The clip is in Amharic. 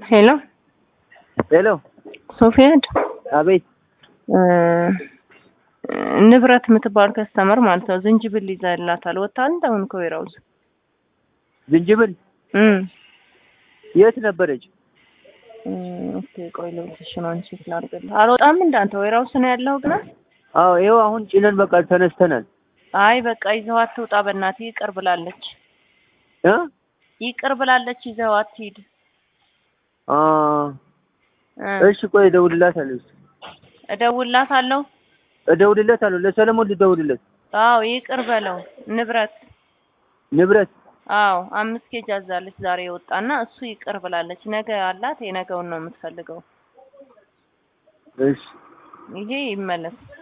ሄሎ ሄሎ ሶፊያድ አቤት ንብረት የምትባል ከስተመር ማለት ነው። ዝንጅብል ይዛላታል ወጣል አሁን ከወይራውዝ ዝንጅብል እም የት ነበረች? ኦኬ ቆይ ልብስሽ ነው አንቺ ስላርገል አልወጣም እንዳንተ ወይራውስ ነው ያለው ግን አዎ ይኸው አሁን ጭነን በቃ ተነስተናል። አይ በቃ ይዘው አትውጣ በእናትህ ይቅር ብላለች። እ ይቅር ብላለች ይዘው አትሂድ። አ እ እሺ ቆይ እደውልላታለሁ። እደውልላታለሁ። እደውልለታለሁ ለሰለሞን ልደውልለት። አዎ ይቅር በለው ንብረት ንብረት አዎ አምስት ኬጅ አዛለች ዛሬ የወጣና እሱ ይቅር ብላለች። ነገ አላት የነገውን ነው የምትፈልገው። እሺ ይሄ ይመለስ።